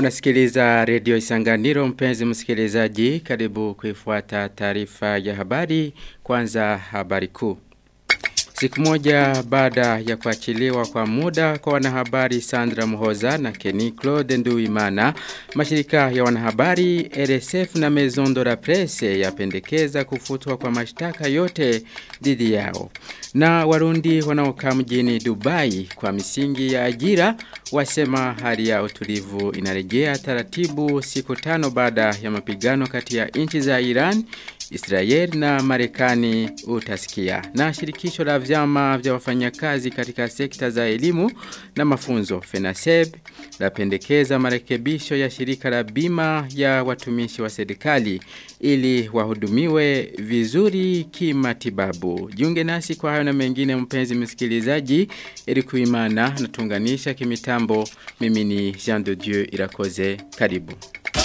Unasikiliza redio Isanganiro mpenzi msikilizaji karibu kuifuata taarifa ya habari kwanza habari kuu. Siku moja baada ya kuachiliwa kwa muda kwa wanahabari Sandra Muhoza na Kenny Claude Nduimana, mashirika ya wanahabari RSF na Maison de la Presse yapendekeza kufutwa kwa mashtaka yote dhidi yao. Na warundi wanaokaa mjini Dubai kwa misingi ya ajira wasema hali ya utulivu inarejea taratibu siku tano baada ya mapigano kati ya nchi za Iran Israel na Marekani utasikia. Na shirikisho la vyama vya wafanyakazi katika sekta za elimu na mafunzo FENASEB lapendekeza marekebisho ya shirika la bima ya watumishi wa serikali ili wahudumiwe vizuri kimatibabu. Jiunge nasi kwa hayo na mengine mpenzi msikilizaji ili kuimana na tunganisha kimitambo mimi ni Jean de Dieu Irakoze karibu.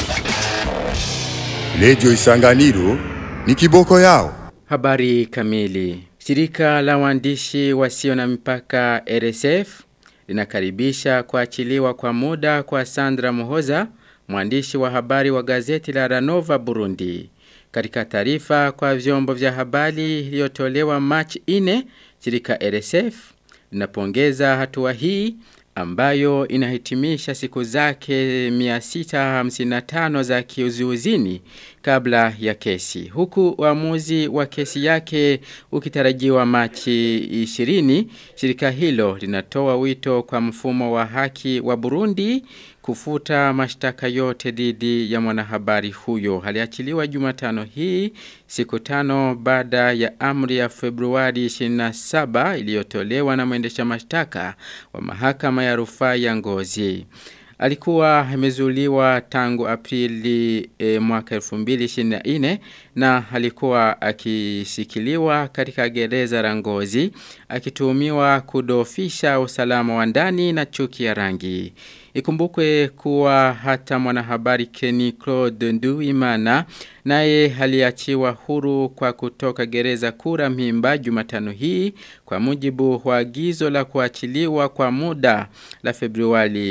Lejo Isanganiro ni kiboko yao. Habari kamili. Shirika la waandishi wasio na mipaka RSF linakaribisha kuachiliwa kwa muda kwa Sandra Muhoza, mwandishi wa habari wa gazeti la Ranova Burundi. Katika taarifa kwa vyombo vya habari iliyotolewa March 4, shirika RSF linapongeza hatua hii ambayo inahitimisha siku zake 655 za kiuzuuzini kabla ya kesi. Huku uamuzi wa kesi yake ukitarajiwa Machi 20, shirika hilo linatoa wito kwa mfumo wa haki wa Burundi kufuta mashtaka yote dhidi ya mwanahabari huyo. Aliachiliwa Jumatano hii siku tano baada ya amri ya Februari 27 iliyotolewa na mwendesha mashtaka wa mahakama ya rufaa ya Ngozi. Alikuwa amezuliwa tangu Aprili e, mwaka 2024 na alikuwa akishikiliwa katika gereza la Ngozi akituhumiwa kudofisha usalama wa ndani na chuki ya rangi. Ikumbukwe kuwa hata mwanahabari Kenny Claude Nduimana naye aliachiwa huru kwa kutoka gereza kura mimba Jumatano hii kwa mujibu wa agizo la kuachiliwa kwa muda la Februari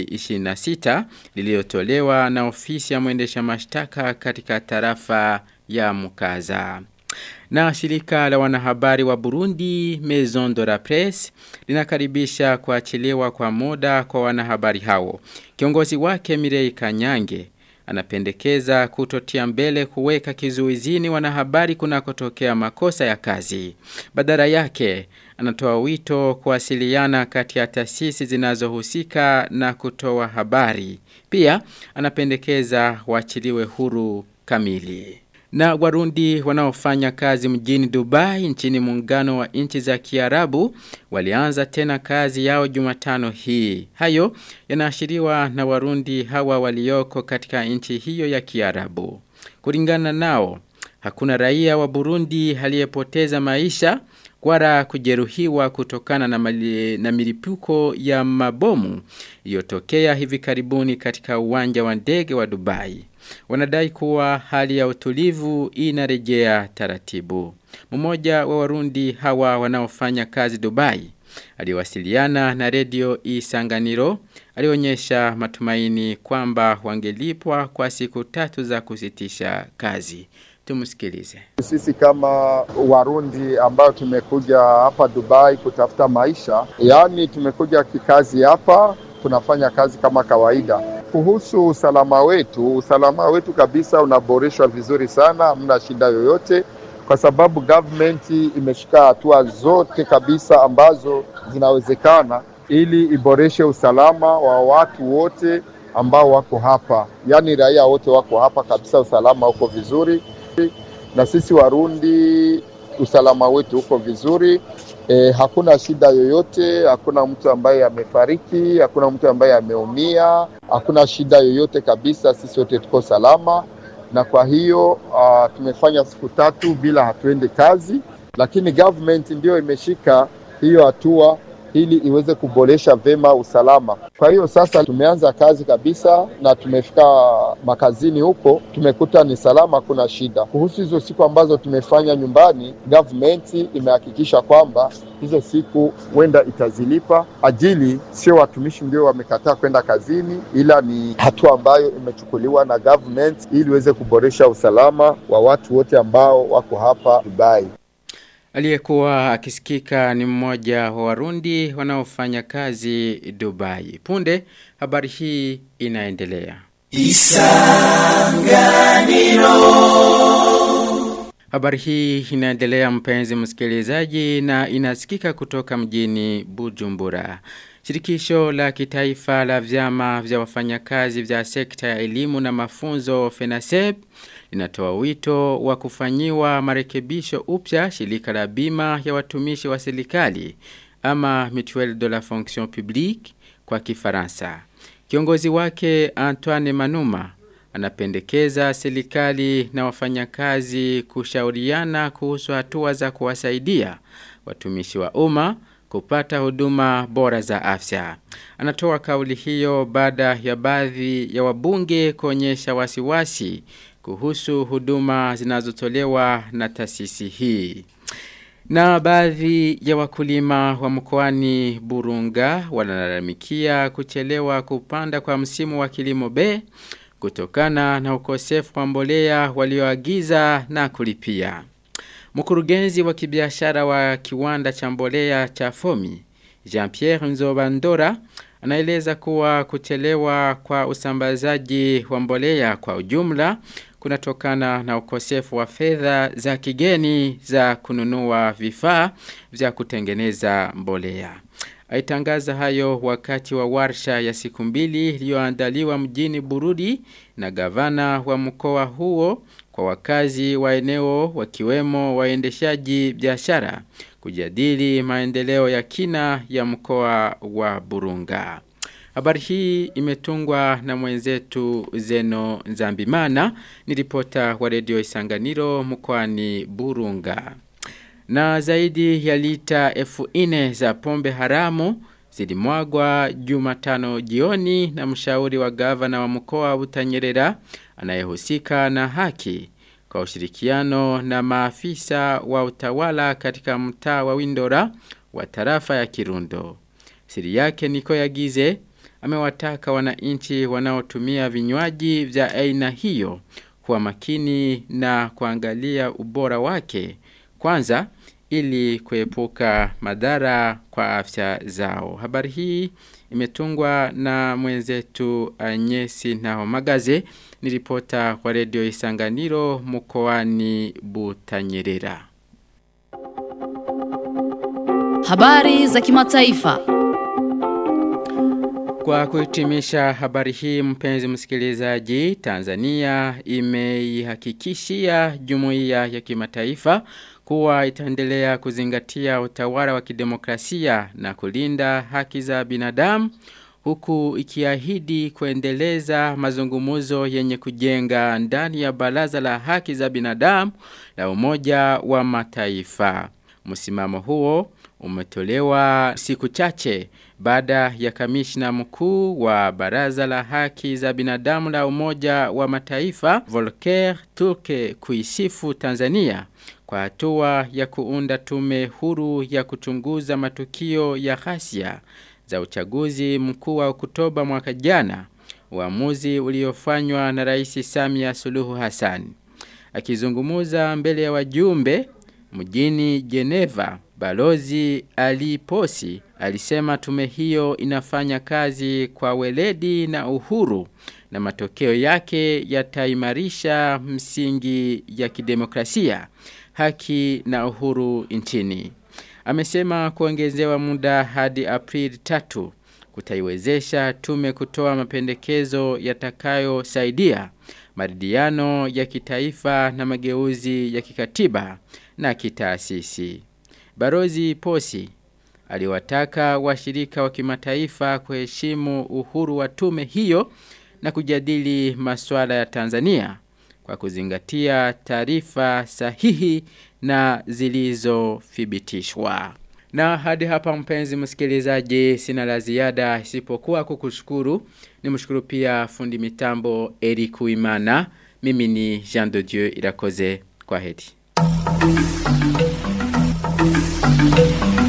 26 lililotolewa na ofisi ya mwendesha mashtaka katika tarafa ya Mukaza. Na shirika la wanahabari wa Burundi Maison de la Presse linakaribisha kuachiliwa kwa muda kwa wanahabari hao. Kiongozi wake Mirei Kanyange anapendekeza kutotia mbele kuweka kizuizini wanahabari kunakotokea makosa ya kazi. Badala yake anatoa wito kuwasiliana kati ya taasisi zinazohusika na kutoa habari. Pia anapendekeza waachiliwe huru kamili. Na warundi wanaofanya kazi mjini Dubai nchini muungano wa nchi za Kiarabu walianza tena kazi yao Jumatano hii. Hayo yanaashiriwa na warundi hawa walioko katika nchi hiyo ya Kiarabu. Kulingana nao, hakuna raia wa Burundi aliyepoteza maisha wala kujeruhiwa kutokana na, mali, na milipuko ya mabomu iliyotokea hivi karibuni katika uwanja wa ndege wa Dubai. Wanadai kuwa hali ya utulivu inarejea taratibu. Mmoja wa warundi hawa wanaofanya kazi Dubai aliwasiliana na redio Isanganiro alionyesha matumaini kwamba wangelipwa kwa siku tatu za kusitisha kazi. Tumusikilize. Sisi kama Warundi ambao tumekuja hapa Dubai kutafuta maisha, yaani tumekuja kikazi hapa, tunafanya kazi kama kawaida. Kuhusu usalama wetu, usalama wetu kabisa unaboreshwa vizuri sana, hamna shida yoyote, kwa sababu government imeshika hatua zote kabisa ambazo zinawezekana ili iboreshe usalama wa watu wote ambao wako hapa, yaani raia wote wako hapa kabisa, usalama uko vizuri na sisi Warundi usalama wetu uko vizuri e, hakuna shida yoyote, hakuna mtu ambaye amefariki, hakuna mtu ambaye ameumia, hakuna shida yoyote kabisa. Sisi wote tuko salama, na kwa hiyo uh, tumefanya siku tatu bila hatuende kazi, lakini government ndio imeshika hiyo hatua ili iweze kuboresha vema usalama. Kwa hiyo sasa tumeanza kazi kabisa na tumefika makazini huko, tumekuta ni salama, kuna shida. Kuhusu hizo siku ambazo tumefanya nyumbani, government imehakikisha kwamba hizo siku huenda itazilipa ajili, sio watumishi ndio wamekataa kwenda kazini, ila ni hatua ambayo imechukuliwa na government ili iweze kuboresha usalama wa watu wote ambao wako hapa Dubai. Aliyekuwa akisikika ni mmoja wa Warundi wanaofanya kazi Dubai. Punde habari hii inaendelea. Habari hii inaendelea mpenzi msikilizaji na inasikika kutoka mjini Bujumbura. Shirikisho la kitaifa la vyama vya wafanyakazi vya sekta ya elimu na mafunzo FENASEB linatoa wito wa kufanyiwa marekebisho upya shirika la bima ya watumishi wa serikali ama Mutuelle de la Fonction Publique kwa Kifaransa. Kiongozi wake Antoine Manuma anapendekeza serikali na wafanyakazi kushauriana kuhusu hatua za kuwasaidia watumishi wa umma kupata huduma bora za afya. Anatoa kauli hiyo baada ya baadhi ya wabunge kuonyesha wasiwasi kuhusu huduma zinazotolewa na taasisi hii. Na baadhi ya wakulima wa mkoani Burunga wanalalamikia kuchelewa kupanda kwa msimu wa kilimo B kutokana na ukosefu wa mbolea walioagiza na kulipia. Mkurugenzi wa kibiashara wa kiwanda cha mbolea cha Fomi, Jean-Pierre Nzobandora, anaeleza kuwa kuchelewa kwa usambazaji wa mbolea kwa ujumla kunatokana na ukosefu wa fedha za kigeni za kununua vifaa vya kutengeneza mbolea. Aitangaza hayo wakati wa warsha ya siku mbili iliyoandaliwa mjini Burudi na gavana wa mkoa huo kwa wakazi wa eneo wakiwemo waendeshaji biashara kujadili maendeleo ya kina ya mkoa wa Burunga. Habari hii imetungwa na mwenzetu Zeno Nzambimana, ni ripota wa redio Isanganiro mkoani Burunga. Na zaidi ya lita elfu ine za pombe haramu zilimwagwa Jumatano jioni na mshauri wa gavana wa mkoa wa Butanyerera anayehusika na haki kwa ushirikiano na maafisa wa utawala katika mtaa wa Windora wa tarafa ya Kirundo. Siri yake niko yagize amewataka wananchi wanaotumia vinywaji vya aina hiyo kuwa makini na kuangalia ubora wake kwanza ili kuepuka madhara kwa afya zao. Habari hii imetungwa na mwenzetu Anyesi na Magaze ni ripota kwa redio Isanganiro mkoani Butanyerera. Habari za kimataifa. Kwa kuhitimisha habari hii mpenzi msikilizaji, Tanzania imeihakikishia jumuiya ya kimataifa kuwa itaendelea kuzingatia utawala wa kidemokrasia na kulinda haki za binadamu huku ikiahidi kuendeleza mazungumuzo yenye kujenga ndani ya baraza la haki za binadamu la umoja wa mataifa. Msimamo huo umetolewa siku chache baada ya kamishna mkuu wa baraza la haki za binadamu la umoja wa mataifa Volker Turke kuisifu Tanzania kwa hatua ya kuunda tume huru ya kuchunguza matukio ya ghasia za uchaguzi mkuu wa Oktoba mwaka jana, uamuzi uliofanywa na Rais Samia Suluhu Hassan. Akizungumuza mbele ya wajumbe mjini Geneva, Balozi Ali Posi alisema tume hiyo inafanya kazi kwa weledi na uhuru na matokeo yake yataimarisha msingi ya kidemokrasia, haki na uhuru nchini. Amesema kuongezewa muda hadi Aprili tatu kutaiwezesha tume kutoa mapendekezo yatakayosaidia maridhiano ya kitaifa na mageuzi ya kikatiba na kitaasisi. Barozi Posi aliwataka washirika wa kimataifa kuheshimu uhuru wa tume hiyo na kujadili masuala ya Tanzania kwa kuzingatia taarifa sahihi na zilizothibitishwa. Na hadi hapa mpenzi msikilizaji sina la ziada isipokuwa kukushukuru. Nimshukuru pia fundi mitambo Eric Uimana. Mimi ni Jean de Dieu Irakoze. Kwa heri.